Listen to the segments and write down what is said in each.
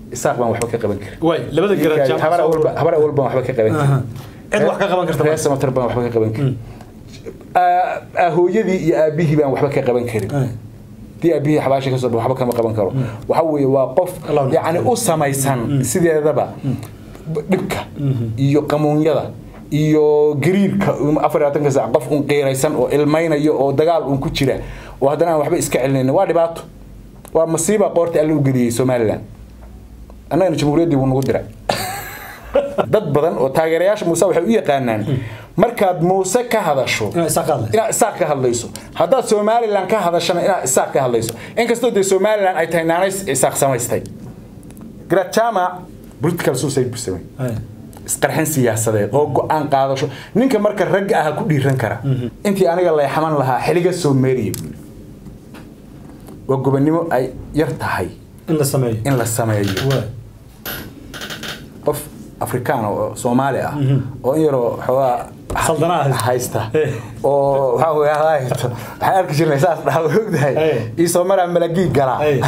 isaaq baan waxba ka qaban karin waay labada garaad jaamac habar awalba habar awal baan waxba ka qaban karin cid wax ka qaban karta reer samatar baan waxba ka qaban karin Aa- aa- hooyadii iyo aabihii baan waxba ka qaban karin dii aabihii xabaasha kasoo waxba kama qaban karo waxa weeye waa qof Allah u yacni u samaysan sideedaba dhibka iyo qamuunyada iyo gariirka afar iyo labaatanka saac qof un qiiraysan oo ilmaynayo oo dagaal un ku jira oo haddana aan waxba iska celinayn waa dhibaato waa masiiba qoorta alla u geliyey somalilan annagana jamhuuriyaddii wuu nagu diray dad badan oo taageerayaasha muuse waxay u yaqaanaan markaad muuse ka hadasho Inaad isaaq ka hadlayso. inaad isaaq ka hadlayso haddaad somalilan ka hadashana inaad isaaq ka hadlayso inkastoo dee somalilan ay tahay naanays isaaq samaystay garaad jaamac political suicide buu samay isqarxin siyaasadeed oo go-aan qaadasho ninka marka ragga aha ku dhiiran kara intii aniga leexaman lahaa xiliga soo meeriya buu yidhi. waa gobonnimo ay yar tahay in la sameeyo in la sameeyo waay qof afrikaan oo soomaali ah oo in yaroo xoogaa Saldana haysta. haysta Eh. oo waxaa weeye haysto waxaan arki jirnay saas dhaha ogdahay Eh. ii soo maraa malagii galaa Ay.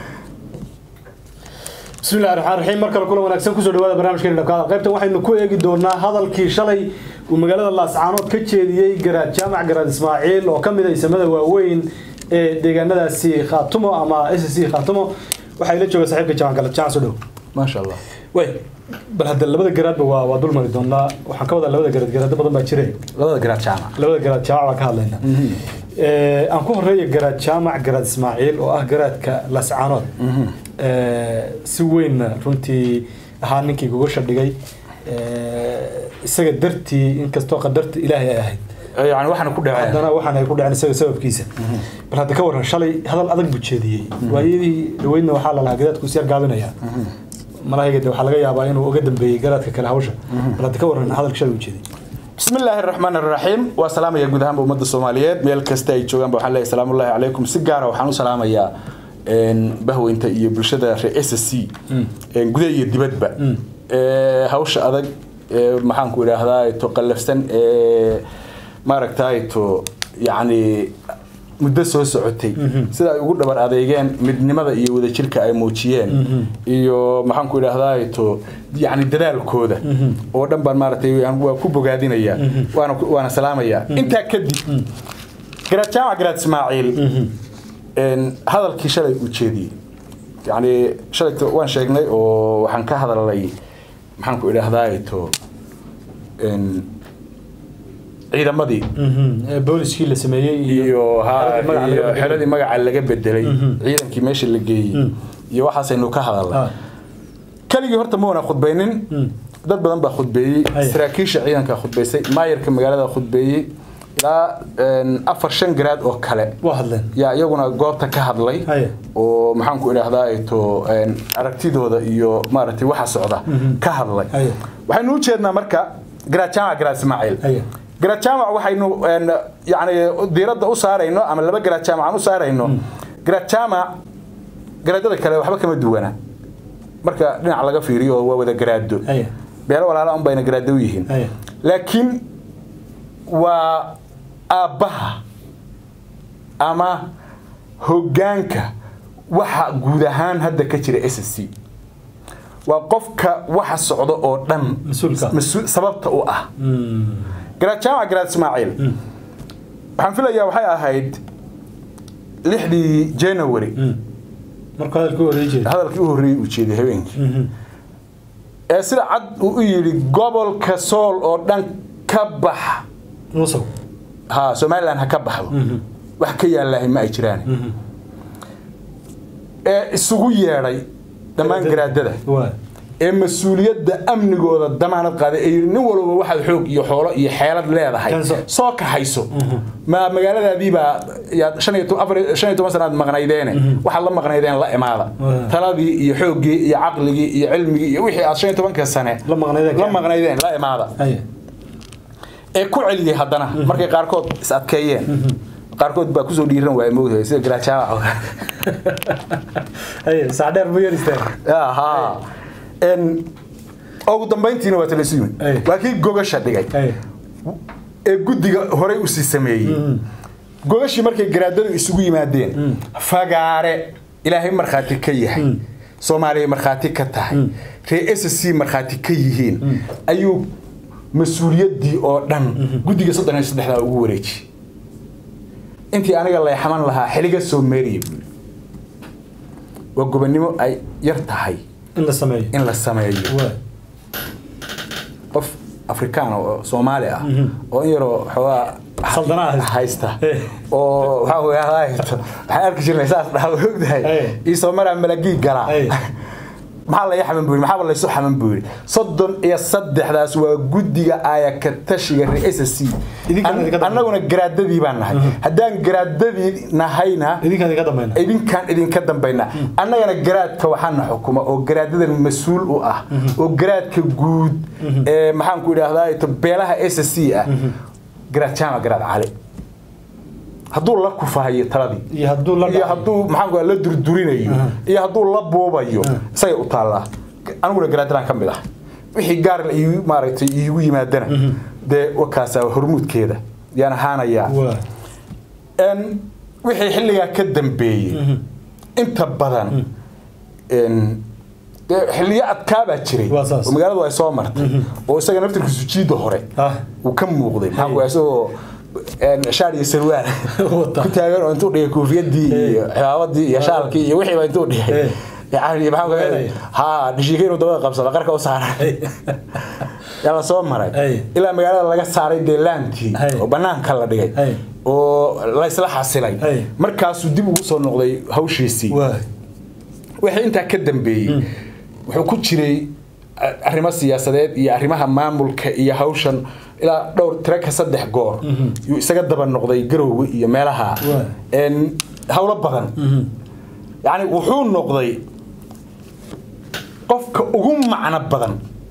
بسم الله الرحمن الرحيم markale kula wanaagsan kusoo dhawaada barnaamijkeena dhabkaada qaybtan waxaynu ku eegi doonaa hadalkii shalay uu magaalada laascaanood ka jeediyey garaad jaamac garaad ismaaciil oo ka mid ah isamada waaweyn ee deegaanadaasi khaatumo ama s c khaatumo waxaa ila jooga saaxiibka jaamac galad jaamac soo dhow maasha allah way bal hadda labada garaadba waa waa dul mari doonaa waxaan ka wadaa labada garaad garaado badan baa jire labada garaad jaamac labada garaad jaamac baan ka hadlaynaa Ee, aan ku horeeya garaad jaamac garaad ismaaciil oo ah garaadka lascaanood Ee, si weynna runtii ahaa ninkii gogosha dhigay Ee, isaga dartii inkastoo qadarta ilaahay ay ahayd yani waxaana ku dhaceen haddana waxaan ay ku dhaceen isaga sababkiisa bal hadda ka waran shalay hadal adag buu jeediyey waayadii dhaweydna waxaa la lahaa garaadku is yar gaabinaya malahayga de waxaa laga yaabaa inuu uga dambeeyey garaadka kale hawsha bal hadda ka waran hadalka shalay uu jeediyey بسم الله الرحمن الرحيم وسلام يا جودهان بأمة الصوماليات ميل كستا يجوان بوحان الله سلام الله عليكم سيجارة وحانو سلام يا إن بهو انت iyo bulshada reer SSC in gudaha iyo dibadba ee hawsha adag ee maxaan ku yiraahdaa to qallafsan ee maaragtay to yani muddo soo socotay sida ay ugu dhabar adeegeen midnimada iyo wadajirka ay muujiyeen iyo maxaan ku idhaahdaa to yani dadaalkooda oo dhan baan maaragtay aan- waa ku bogaadinaya waana ku- waana salaamaya intaa kadib garaad jaamac garaad ismaaciil een, hadalkii shalay uu jeediyey yani shalay waan sheegnay oo waxaan ka hadalnay maxaan ku idhaahdaa to een, ciidamadii Ee, booliskii la sameeyey iyo ha- xeradii magaca laga iyo bedelay. xeradii magaca laga bedelay ciidankii meesha la geeyey iyo waxaasaynu ka hadalnay Ah. keligii horta ma wana khudbaynin dad badan baa khudbeeyey Haya. saraakiisha ciidanka khudbaysay maayarka magaalada khudbeeyey ilaa een, afar shan garaad oo kale waa hadleen yaa iyaguna goobta ka hadlay Haya. oo maxaan ku idhaahdaa to een, aragtidooda iyo maaragtay waxa socda ka hadlay Haya. waxaynu u jeednaa marka garaad jaamac garaad ismaaciil Haya. garaad jaamac waxaynu een, yacni diiradda u saarayno ama laba garaad jaamac aan u saarayno garaad jaamac garaadada kale waxba kama duwana marka dhinac laga fiiriyo waa wada garaado Haya. beelo walaala un bayna garaado u yihiin Haya. laakiin waa aabbaha ama hoggaanka waxa guud ahaan hadda ka jira s c waa qofka waxa socda oo dhan Mas-uulka. mas-uul- sababta u ah garaad jaamac garaad ismaaciil waxaan filayaa waxay ahayd lixdii january markuu hadalkii u oday jeeday hadalkii u horreeyey uu jeeday habeenkii ee sida cad uu u yidhi gobolka sool oo dhan ka bax nuusow ha somalilan ha ka baxdo wax ka yaallaahay ma ay jiraan ee isugu yeedhay dhammaan garaadada waa ee mas-uuliyadda amnigooda damaanad qaaday ee yidhi nin walba waxaad xoog iyo xoolo iyo xeelad leedahay Keenso. soo kaxayso ma magaaladaadiibaa yaad shan iyo to- afar iyo- shan iyo toban sanaad maqnaydeene waxaad la maqnaydeen la imaada Waa. taladii iyo xooggii iyo caqligii iyo cilmigii iyo wixii aad shan iyo tobanka sane La maqnaydeen. la maqnaydeen la imaada haya ee ku celiyey haddana markay qaarkood is adkeeyeen qaarkood baa kusoo dhiiran waaya moogtahay sida garaajaawac oo kale haya saacdheer buu yar istaagay ها ان ugu dambayntiina waa talaysu yimid Ay. waa kii gogasha dhigay haya ee guddiga horey usii sameeyey gogashii markay garaadadu isugu yimaadeen fagaare ilaahay markhaati ka yahay soomaaliya markhaati ka tahay reer s c markhaati ka yihiin ayuu mas-uuliyaddii oo dhan guddiga soddon iyo saddexdaa ugu wareejiyey intii aniga layxaman lahaa xiliga soo meeriya buuri waa gobonnimo ay yar tahay in la sameeyo in la sameeyo waa qof afrikaan oo soomaali ah oo in yaroo xoogaa Saldana haysta. haysta Eh. oo waxaa weeye haysto waxaan arki jirnay saas dhaha ogdahay Eh. ii soo maraa malagii galaa Eh. maxaa laga xaman buu yidhi maxaaba laysu xaman buu yidhi soddon iyo saddexdaas waa guddiga aayaka tashiga rees c Idinkaan idinka dambeeya. annaguna garaadadii baan nahay haddaan garaadadii nahayna idinkaan idinka dambayna idinkaan idinka dambayna annagana garaadka waxaana xukuma oo garaadadan mas-uul u ah oo garaadka guud ee maxaan ku idhaahdaa ito beelaha s c ah garaad jaamac garaad cali hadduu la kufahayo taladii iyo hadduu la iyo dhacayo. hadduu maxaan ku la durdurinayo iyo hadduu la buubayo isagay u taallaa aniguna garaadadan ka mid ah wixii gaar la iigu maaragtay iigu yimaadana dee wakaasa hormuudkeeda yaan ahaanayaa waa En wixii xilligaa ka dambeeyey inta badan en, dee xilliyo adkaabaa jiray Waa saas. oo magaaladu ay soo martay oo isaga naftirkiisu jiida hore Ah. uu ka muuqday maxaa ku isagoo en, shaar iyo sarwaal Wata. ku taagan oo intuu dhigay koofiyadii iyo cimaabadii iyo shaalkii iyo wixiiba intuu dhigay Eh. yani maxaa ku Weenaya. ha dhishiika inuu dabada qabsado qarka u saaray yaa la soo maray Hey. ilaa magaalada laga saaray dee laantii Hey. oo banaanka la dhigay Hey. oo la isla xasilay Hey. markaasuu dib ugu soo noqday hawshiisii waa wixii intaa ka dambeeyey wuxuu ku jiray a- arrimo siyaasadeed iyo arrimaha maamulka iyo hawshan ilaa dhowr tiro ka saddex goor yuu isaga daba noqday garowga iyo meelaha Waa. En, hawlo badan yacni wuxuu noqday qofka ugu macno badan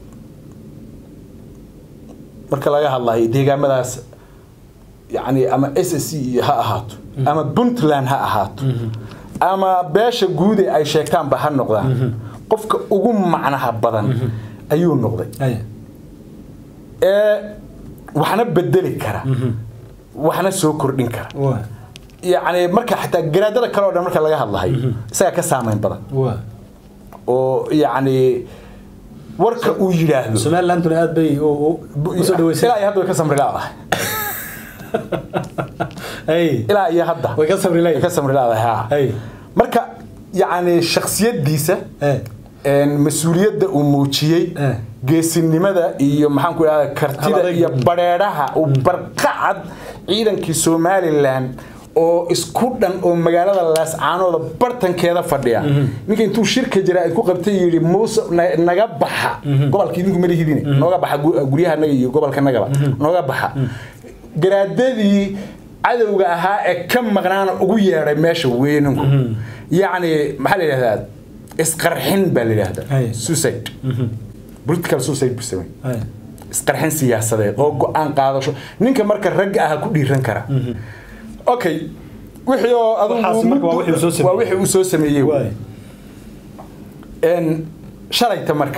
marka laga hadlayo deegaamadaas yani ama s c iyo ha ahaato ama puntland ha ahaato ama beesha guud ee ay sheegtaanba ha noqdaan qofka ugu macnaha badan ayuu noqday ay ee waxna bedeli kara waxna soo kordhin kara waa yacni marka xataa garaadada kale oo dhan marka laga hadlahayo isagaa ka saameyn badan waa oo yacni warka uu yidhaahdo somalilanduna aad bay u- u- usoo dhaweysay ilaa iyo hadda way ka samri laadahay ay ilaa iyo hadda way ka sabri way leeyihin ka samri laadahay ha ay marka yacni shaksiyadiisa Eh. een, mas-uuliyadda uu muujiyey Eh. geesinimada iyo maxaan ku idhahda kartida Hal-adayg. iyo badheedhaha uu barqacad ciidankii somalilan oo isku dhan oo magaalada laascaanooda bartankeeda fadhiya ninka intuu shirka jira ku qabtay yidhi muuse na- naga baxa gobolka idinku malihidine nooga baxa gu- guryaha naga iyo gobolka nagaba nooga baxa garaadadii cadowga ahaa ee ka maqnaana ugu yeedhay meesha weyninku yacni maxaa la yidhahdaa isqarxin baa la yidhahdaa Hay. suicide political suicide buu sameeyey ay isqarxin siyaasadeed oo go-aan qaadasho ninka marka ragga ah ku dhiiran kara okay wixii oo Waxaas adigu marka waa wixii uu soo sameeyey. waa wixii uu soo sameeyey waay een shalayta marka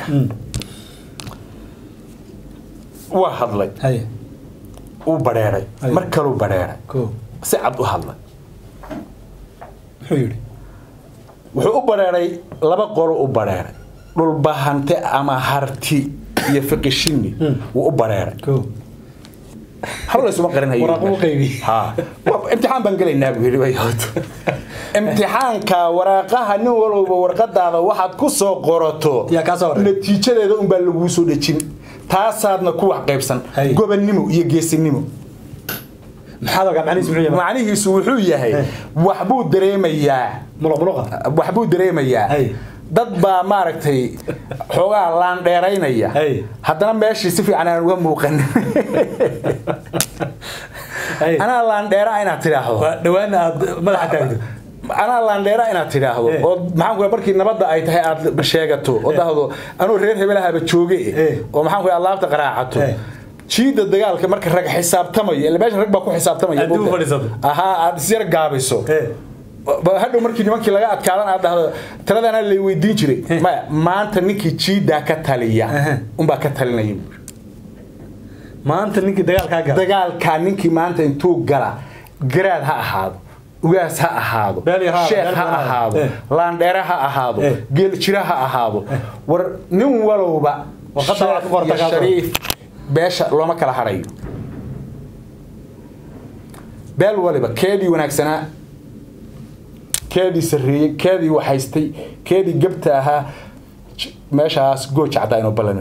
waa hadlay ay uu badheeray Hay. mar kaluu badheeray ko si cad u hadlay muxuu yidhi wuxuu u badheeray laba qolo u badheeray dhulbahante ama harti iyo fiqishini wuu u badheeray ko hawla isuma qarinhayo Waraaqo u qaybi. ha Wa- imtixaan baan gelaynaa buu yidhi bayhooto imtixaanka waraaqaha nin walowba warqadaada waxaad ku soo qorato Yaa kaa soo waray. natiijadeeda unbaa laguu soo dhejin taasaadna ku wax qaybsan Hay. gobonnimo iyo geesinimo maxaad ogaa macnihiis muxuu yahay macnihiisu wuxuu yahay Hey. waxbuu dareemayaa muluq muluqa waxbuu dareemayaa Hey. dad baa maaragtay xoogaa laandheeraynaya Hey. haddana meeshii si fiican aan uga muuqan ay anaa laandheera inaad tidhaahdo waa dhawaana aad madaxa taagto anaa laandheera inaad tidhaahdo Eh. oo maxaan ku markii nabadda ay tahay aad sheegato oo dhahdo anuu reer hebelahaba jooge Eh. oo maxaan ku alaabta qaraacato Eh. jiida dagaalka marka rag xisaabtamayo ila meesha rag baa ku xisaabtamaya Haddii u moogtahay. fadhiisato. ahaa aad isyar gaabiso Eh. Ba- hadhow markii nimankii laga adkaadan aad dhahdo taladana lay weydiin jiray maya maanta ninkii jiidaa ka taliya Aha. unbaa ka talinaya buuri. maanta ninkii dagaalkaa gala dagaalkaa ninkii maanta intuu gala garaad ha ahaado ugaas ha ahaado Beel yar ha- sheekh beel ha yar ha- ahaado eh. laandheere ha ahaado Eh. geeljira ha ahaado war nin walowba Warqadda waa ku qorta sheekh iyo kaas oo. shariif beesha looma kala harayo beel waliba keedii wanaagsanaa keedii sarreeyey keedii waxaystay keedii gabta ahaa j- meeshaas gooja caddaa inoo ballanib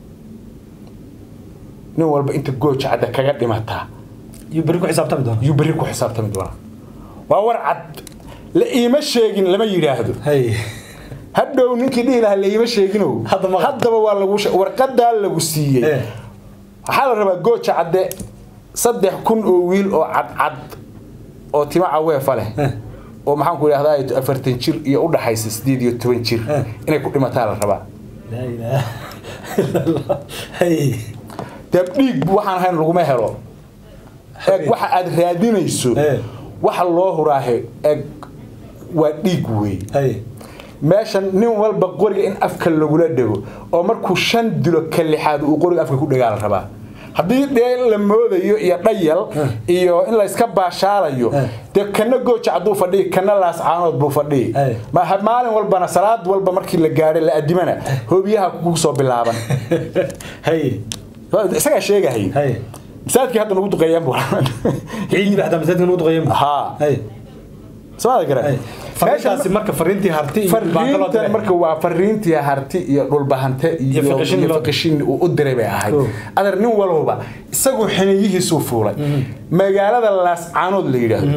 nin walba inta gooja cadda kaga dhimataa iyo berri ku xisaabtami doona yuu berri ku xisaabtami doonaa waa war cad la iima sheegin lama yidhaahdo hay hadhow ninkii dhihi lahaa la iima sheeginow Hadda ma- haddaba waa lagu she- warqadaa lagu siiyey Eh. waxaa la rabaa gooja cadde saddex kun oo wiil oo cadcad oo timo caweefa leh Eh. oo maxaan ku idhahdaa afartan jir iyo u dhaxaysa sideed iyo toban jir Eh. inay ku dhimataa la rabaa laa ilaaha illa allah hay dee dhiig waxaan ahayn laguma helo eeg waxa aad raadinayso Eh. waxa loo huraahe eeg waa dhiig weey hay meeshan nin walba qoriga in afka lagula dhego oo markuu shan dilo ka lixaad uu qoriga afka ku dhegaa la rabaa haddii dee la moodayo iyo dhayal iyo in la iska baashaalayo Eh. dee kana gooja hadduu fadhiyi kana laascaanood buu fadhiyi Eh. ma ha- maalin walbana salaad walba markii la gaadhay la adimana hoobiyaha kugu soo bilaaban hay isagaa sheegahay hay masaajidkii hadda nagu duqeeyaan buu ciidii baa xataa masaajidka nagu duqeeyay haa hay somaada hay garan fariintaasi marka fariintii harti iyo baanka loo fariintan diray marka waa fariintii harti iyo dhulbahante iyo Iyo fiqishin iyo loo- fiqishin uu u diray bay ahayd Oh. adeer nin walowba isagu xiniyihiisuu fuulay magaalada laascaanood la yidhaahdo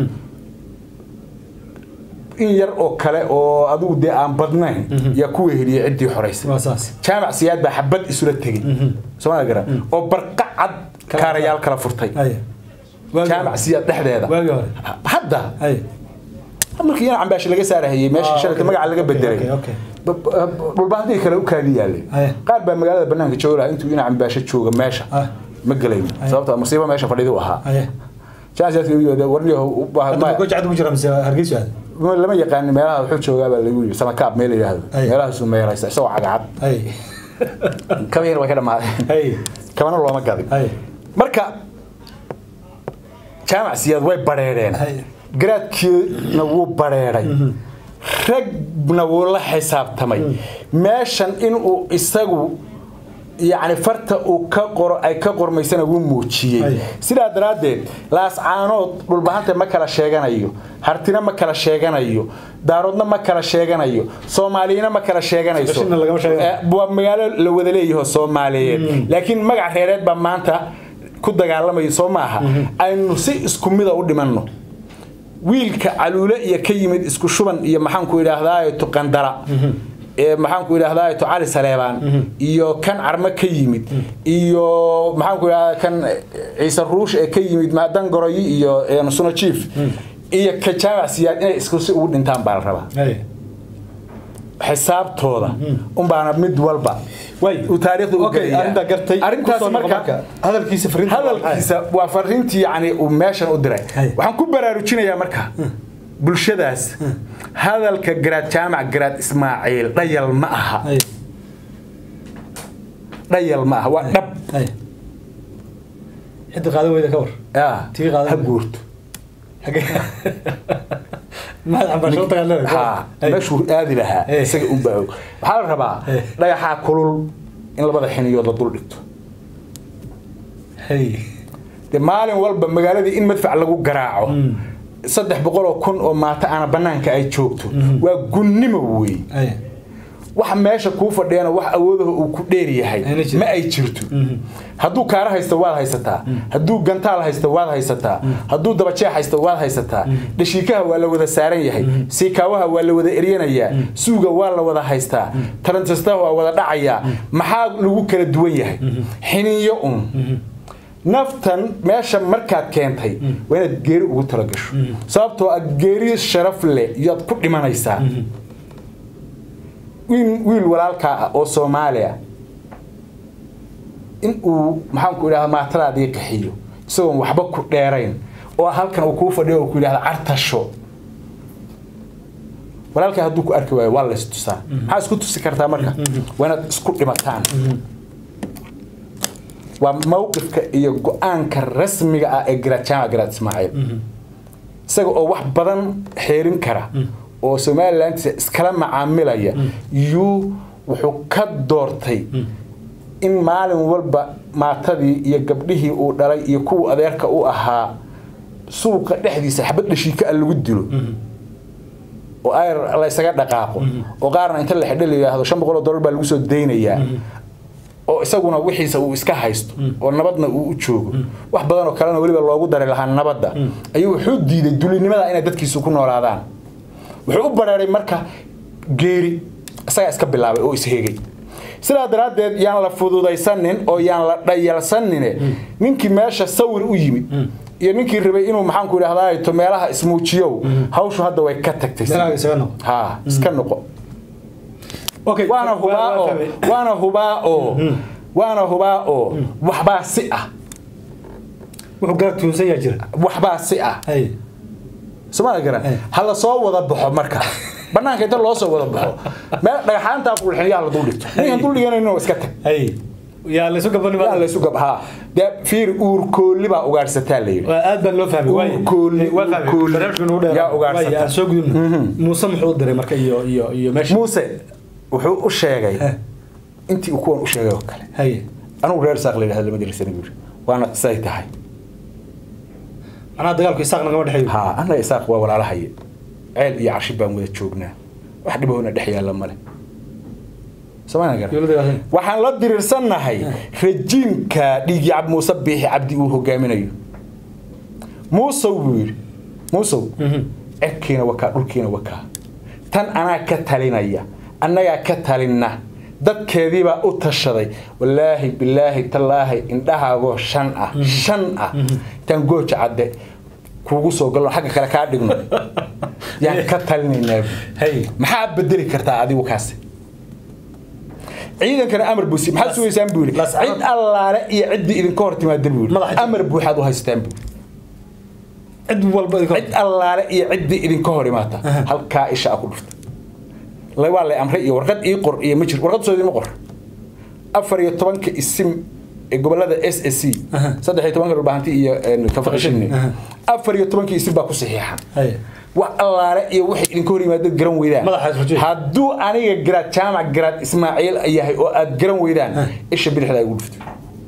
in yar oo kale oo adigu dee aan badnayn yaa ku weheliyay ciddii xoraysay waa saas jaamac siyaad baa xabad isula tegey somaada garan oo barqa cad kaarayaal kala furtay hay Waagii jaamac hore. siyaad dhexdeeda waagii hore hadda hay markii yana cambaashi laga saarahayey meesha Ah, shalata okay, magaca laga okay, bedelay okay, okay. Ba- ba- dhulbahantii kale u kaadi yaalay Aye. qaar baa magaalada banaanka jooga lahaa intuu ina cambaasho jooga meesha Ah. ma gelayn sababta musiibo meesha fadhidi u ahaa hay hadda ma goja cad ugu jira mise hargeysa aad lama yaqaanin meelaha wuxuu joogaa baa lagu yiri samakaab meel la yidhaahdo Aye. meelahaasu meelaysa isagoo cagacad hay kaba yar way ka dhamaadeen hay kabana looma gadin hay marka jaamac siyaad way bareereen Hay. garaadkiina wuu bareeray ragna wuu la xisaabtamay meeshan inuu isagu yacni farta uu ka qoro ay ka qormaysana wuu muujiyey Hay. sidaa daraaddeed laascaanood dhulbahanta ma kala sheeganayo hartina ma kala sheeganayo daaroodna ma kala sheeganayo soomaaliyina ma kala sheeganayso Qashina lagama sheeganayo. Eh, waa magaalo la wada leeyaho soomaaliyeed laakiin magac reereed baa maanta ku dagaalamayo soo maaha aynu si isku mida u dhimanno wiilka caluule iyo ka yimid isku shuban iyo maxaanku idhaahdaa tuqandara ee maxaanku idhaahdaa cali saleebaan iyo kan carmo ka yimid iyo maxaanku idhahdaa kan ciise ruush ee ka yimid dangoroyi iyo eh, suno chief iyo ka jaamac siyaad inay isku si ugu dhintaan baa la rabaa hay xisaabtooda unbaana mid walba way uu taariikhda u okay gelayaa. arinta gartay arrintaas Kusoo noqo marka hadalkiisa fariinta hadalkiisa waa fariintii yani uu meeshan u diray Hay. waxaan ku baraarujinayaa marka bulshadaas hadalka garaad jaamac garaad ismaaciil dhayal ma aha hay dhayal ma aha waa dhab hay xidda qaadan weyda ka war Ah, Tii qaadan ha weyda. guurto xagee maxaad cambaasho u tagaan leedahay ha meeshuu aadi lahaa Hey. isaga unbaa og waxaa la rabaa Hey. dhagaxaa kulul in labada xiniyood la dul dhigto hay dee maalin walba magaaladii in madfac lagu garaaco saddex boqol oo kun oo maata aana banaanka ay joogto waa gunnimo wey hay waxa meesha kuu fadhiyana wax awoodaha uu ku dheer yahay Ayna jirin. ma ay jirto hadduu kaara haysto waad haysataa hadduu gantaal haysto waad haysataa hadduu dabajeex haysto waad haysataa dhashiikaha waa la wada saaran yahay siikaawaha waa la wada eryanayaa suuga waa la wada haystaa tarantistaha waa wada dhacayaa maxaa lagu kala duwan yahay xiniyo un naftan meesha markaad keentay waa inaad geeri ugu talagasho sababtoo ah geeri sharaf leh iyaad ku dhimanaysaa wiil wiil walaalkaa ah oo soomaaliya in uu maxaanku idhahda maatadaadii qaxiyo isagoon waxba ku dheerayn oo halkan uu kuu fadhiyo oo ku yidhahda cartasho walaalkaa hadduu ku arki waayo waa la istusaa maxaa isku tusi kartaa marka waa inaad isku dhimataan waa mawqifka iyo go-aanka rasmiga ah ee garaad jaamac garaad ismaaciil isaga oo wax badan xeerin kara oo somaliland iskala macaamilaya yuu wuxuu ka doortay in maalin walba maatadii iyo gabdhihii uu dhalay iyo kuwa adeerka u ahaa suuqa dhexdiisa xabad dhashiika a lagu dilo oo ayr la isaga dhaqaaqo oo qaarna inta la xidho la yidhaahdo shan boqol oo dollar baa lagu soo daynayaa oo isaguna wixiisa uu iska haysto oo nabadna uu u joogo wax badan oo kalena weliba loogu dari lahaa nabadda ayuu wuxuu diiday dulinimada inay dadkiisu ku noolaadaan wuxuu u bareeray marka geeri isagaa iska bilaabay oo ishegay sidaa daraaddeed yaan la fududaysanin oo yaan la dhayalsanine ninkii meesha sawir u yimid iyo ninkii rabay inuu maxaanku idhahdaa to meelaha ismuujiyow hawshu hadda way ka tagtay Meelaha isaga noqo. ha iska noqo Okay, waana waa- hubaa waa oo fahmay. waana hubaa oo waana hubaa oo waxbaa si ah wuxuu gaar tuunsan yaa jira waxbaa si ah hay somaali garan Eh. ha la soo wada baxo marka banaanka inta loo soo wada baxo meel dhagaxaanta qulxinyaa la dul dhigto ninkan dul dhiganayno iska tag hay yaa la isu gabani yaa la isu gab haa dee fiir uurkoolli baa ugaadhsataa la yidhi waa aad baan loo fahmay waay Uurkoolli, waa fahmay uurkoolli. barnaamijka nagu dheer Yaa ugaarsataa. waay aan soo gudubna muuse muxuu u diray marka iyo iyo iyo meesha muuse wuxuu u sheegay Eh. intii uu kuwan u sheegay oo kale hay anugu reer saaq la yidhahda lama dirisana buuri waana say tahay macnaha dagaalku isaaq nagama dhexeeyo haa annaga isaaq waa walaalahaye ceel iyo carshi baan wada joognaa wax dhibahona dhex yaalla male somaaliya garan Dowladda Gaashay. waxaan la diriirsannahay rajiimka dhiigii cab muuse biixi cabdi uu hogaaminayo muusow buu yidhi muusow cirkiina wakaa dhulkiina wakaa tan anaa ka talinaya annagaa ka talinna dadkeediibaa u tashaday wallaahi bilaahi tallaahi indhahaagoo shan ah shan ah intaan gooja cadde kuugu soo galno xagga kale kaa dhigno yaan ka talinaynaa buu. hay maxaa bedeli kartaa adigu kaasi ciidankana amar buu si maxaad sugaysaan buu yidhi Las- cid allaale iyo ciddii idinka hor timaada buu yidhi Madaxa- amar buuxaad u haystaan buu cid walba idinka cid allaale iyo ciddii idinka hor imaata halkaa isha a ku dhufta La- waa lay amray iyo warqad ii qor iyo ma jir warqad soo idinma qor afar iyo tobanka isim ee gobolada s s c saddex iyo tobanka dhulbahanti iyo kafaqishini Aha. afar iyo tobanka isim baa ku saxiixan hay wax allaale iyo waxay idinka hor yimaadad garan weydaan Madaxa isrujiye. hadduu aniga garaad jaamac garaad ismaaciil yahay oo aad garan weydaan isha bidixda igu dhufto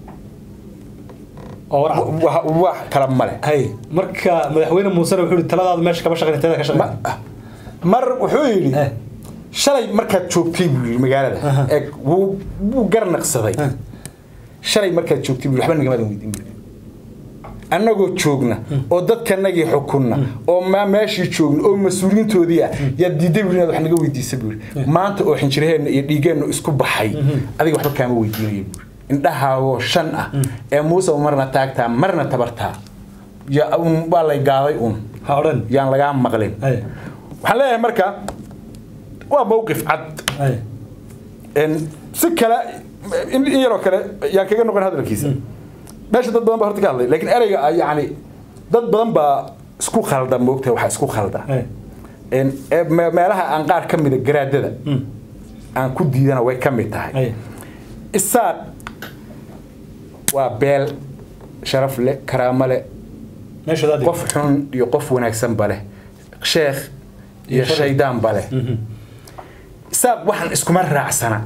oo war cad. Wa- wax kala male hay marka madaxweyne muusena wuxuu yihi taladaada meesha kama shaqayn teeda ka shaqayn Ma- mar wuxuu yidhi Eh. shalay markaad joogtay buu yidhi magaalada ee wuu wuu garnaqsaday shalay markaad joogtay buu yidhi, waxba nagamadan weydiin buu yidhi. annagoo joogna oo dadkanagii xukunna oo ma meeshii joogna oo mas-uuliyiintoodii ah yaa diiday buu yidhi inaad wax naga weydiisa buu yidhi maanta oo xinjiraheenna iyo dhiigeenna isku baxay adiga waxba kaama weydiinayo buu yidhi indhahaagoo shan ah ee muuse marna taagtaa marna tabartaa ya un waa lay gaaday un ha odhan yaan lagaa maqlin hay waxaan leeyahay marka waa mowqif cad hay En si kale in in yaroo kale yaan kaga noqon hadalkiisa meesha dad badan baa horta ka hadlay laakiin ereyga ah yacni dad badan baa isku khalda moogtahay waxaa isku khalda hay En, ee me- meelaha aan qaar ka mida garaadada aan ku diidana way ka mid tahay hay isaaq waa beel sharaf leh karaamo leh meeshooda adiga qof xun iyo qof wanaagsanba leh sheekh iyo Iyo shaydaanba leh isaaq waxaan iskuma raacsana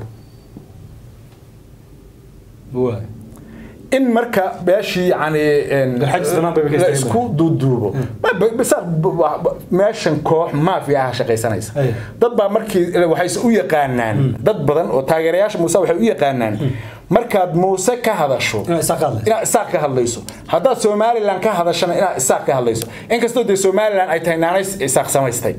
waay in marka beeshii yani en, Garxajis dhammaan bay ka la istaageen. isku duuduubo Ma- ba- isaaq b- wa- ba- meeshan koox maafiya ah shaqaysanaysa Ay. dad baa markii waxayse u yaqaanaan dad badan oo taageerayaasha muuse waxay u yaqaanaan markaad muuse ka hadasho inaa isaaq ka hadlayso inaad isaaq ka hadlayso haddaad somalilan ka hadashana inaad isaaq ka hadlayso inkastoo dee somalilan ay tahay naanays isaaq samaystay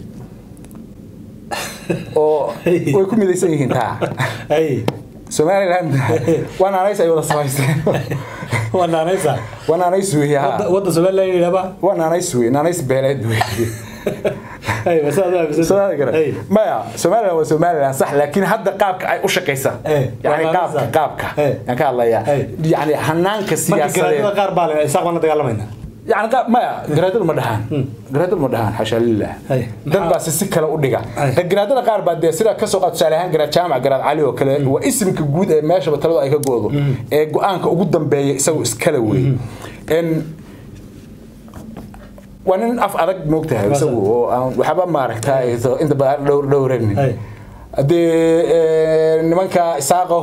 oo way ku midaysan yihiin taa hay somalilan waa naanays ay wada samaysteen waa naanaysa waa naanays weeye ha wadda somaliland yidhahba waa naanays weye naanays beeleed weye hay bas aad aaminsan Soomaali garan. hay maya somalilan waa somalilan sax laakiin hadda qaabka ay u shaqaysa Eh, yani waa qaabka naanays. qaabka Eh. yaan ka hadlayaa Eh. yani hanaanka marka siyaasadeed garaadada qaar baa le isaaq baan la dagaalamayna يعني قا- ما جرادل ما دهان جرادل ما دهان حاشا لله هاي. dad baa si si kale u dhiga هاي. garaadada qaar baa dee sida ka soo qaad tusaale ahaan garaad jaamac garaad cali oo kale waa isimka guud ee meeshaba taladu ay ka goodo ee go-aanka ugu dambeeya isagu iskale wey En waa nin af adag moogtahay isagu oo aan waxba maaragtay inta badan dhowr dhowranin Hey. haddee nimanka isaaqo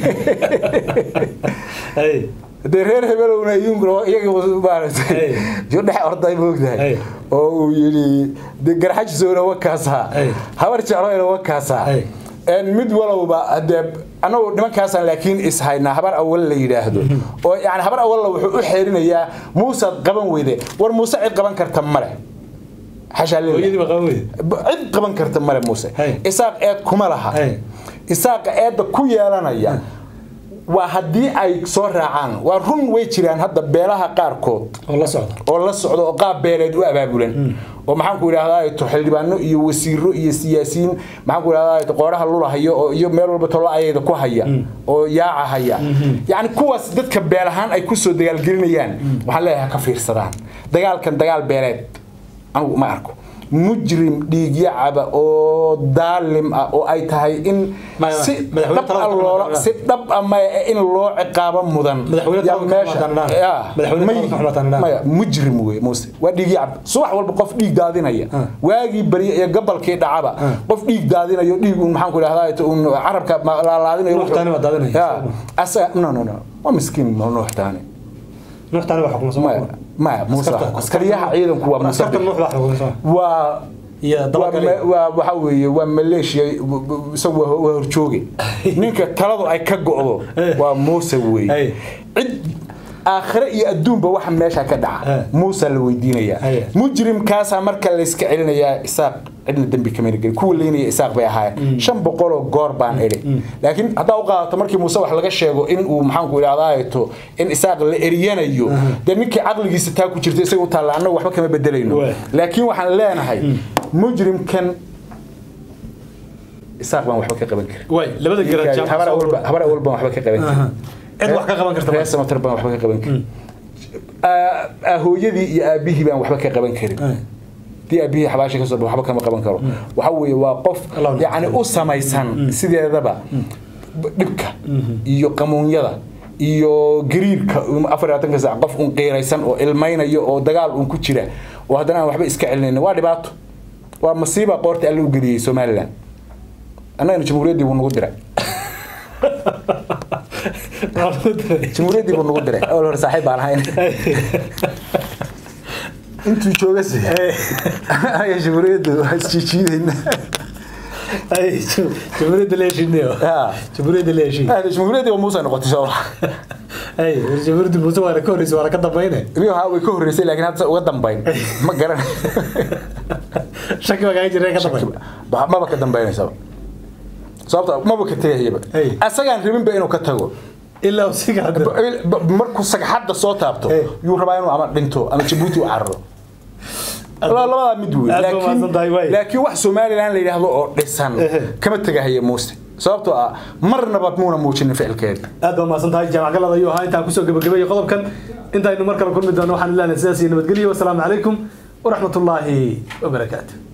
Hey. dee reer hebelowna iyaguna iyaga maaragtay Hey. jo dhex orday moogtahay Hey. oo uu yidhi dee garxajisoona wakaasaa Hey. habar jecloyna wakaasaa Hey. En mid walowba hadee anagu nimankaasaan laakiin ishaynaa habar awal la yidhaahdo oo yani habar awalla wuxuu u xeerinayaa muusaad qaban weyde war muuse cid qaban karta male xashaa lillaah. hooyadii baa qaban weyde B- cid qaban karta male muuse Hey. isaaq eed kuma laha Hey. isaaqa eedda ku yeelanaya waa haddii ay soo raacaan waa run way jiraan hadda beelaha qaarkood oo la socda oo la socdo oo qaab beeleed u abaabulan oo maxaan ku idhahdaa to xildhibaano iyo wasiiro iyo siyaasiyiin maxaan ku idhahdaa qooraha lulahayo oo iyo meel walba tolo ayada ku haya oo yaaca haya yacni kuwaas dadka beel ahaan ay kusoo dagaalgelinayaan waxaan leeyahay ha ka fiirsadaan dagaalkan dagaal beeleed anigu ma arko mujrim dhiigyacaba oo daalim ah oo ay tahay in Maya, si madaxweyne dhab talada ah kama loola taqaanaan. si dhab ah maya in loo ciqaabo mudan Madaxweyne yaa talada kama taqaanaan. yaa, Madaxweyne may- talada kama taqaanaan. maya mujrim wey muuse waa dhiigyacab subax walba qof dhiig daadinaya waagii barya iyo gabalkii dhacaba qof dhiig daadinayo dhiig un maxaan ku idhahdaa un carabka ma- laalaadinayo Nuux Taani baa daadinaya. Yaa, asaga no no no waa miskiin nuux taani nuuxtaani waa xukumsan maya maya muuse Askarta- askariyaha ciidanku waa muuse askarta nuux baa xukumsan waa iyo waa dabagale ma- waa waxa weeye waa maleeshiya isagu waa waa horjooge ninka taladu ay ka go'do waa muuse Hey. weeye cid aakhire iyo adduunba waxa meesha ka Hey. dhaca muusa la weydiinayaa Hey. mujrimkaasaa marka layska celinayaa isaaq cidna dembi kamana gelin kuwa leynaya isaaq bay ahaayeen shan boqoloo goor baan idhi laakiin haddaa u qaadato markii muuse wax laga sheego in uu maxaanku idhahdaato in isaaq la eriyanayo dee ninkii caqligiisa taa ku jirta isaga u taalla annagu waxba kama bedelayno Waay. laakiin waxaan leenahay mujrimkan isaaq baan waxba ka qaban karin way labada garaad jaamac habar awalba habar awal baan waxba ka qaban karin cid wax ka qaban karta ma- reer samatar baan waxba ka qaban karin Aa- aa, hooyadii iyo aabihii baan waxba ka qaban karin Ay. dii aabihii xabaasha kasoo baxo waxba kama qaban karo waxa weeye waa qof Allah u yacni u samaysan sideedaba dhibka iyo qamuunyada iyo gariirka um, afar iyo labaatanka saac qof un qiiraysan oo ilmaynayo oo dagaal un ku jira oo haddana aan waxba iska celinaynin waa dhibaato waa masiiba qoorta alle u geliyey somalilan annagana jamhuuriyaddii buu nagu diray jamhuuriyaddii buu nagu diray awal hore saaxiib baan ahayn intuu jooga se aya jamhuuriyaddu waa isjiijiidayna ay jamhuuriyadda la heshiinayo Ah. jamhuuriyadda la heshiin jamhuuriyaddii waa muuse noqotay soo ay jamhuuriyadda muuse waana ka horreysay waana ka dambayne rio ha way ka horreysay laakiin hadda uga dambayn ma garan shaki baa kaaga jireen ka dambay Ba- maba ka dambaynaysaba sababta maba ka tegayaba Hey. asagaan rabinba inuu ka tago ilaa uu sii gacdo Ba- ba- markuu sagxadda soo taabto Hey. yuu rabaa inuu ama dhinto ama jabuuti u cararo La- labadaa mid wey Aad baa Laakiin- mahadsan tahay, waay. laakiin wax somalilan la yidhaahdo oo dhisan Ehe. kama tegahaya muuse sababtoo ah marnaba muuna muujinin ficilkeeda aad baa mahadsan tahay jaamac galada ayuu ahaa intaan kusoo gabagabeeyey qodobkan intaynu mar kale kulmi doono waxaan ilaahay sidaas iyo nabadgelyo wasalaamu calaykum waraxmatullaahi wabarakaatu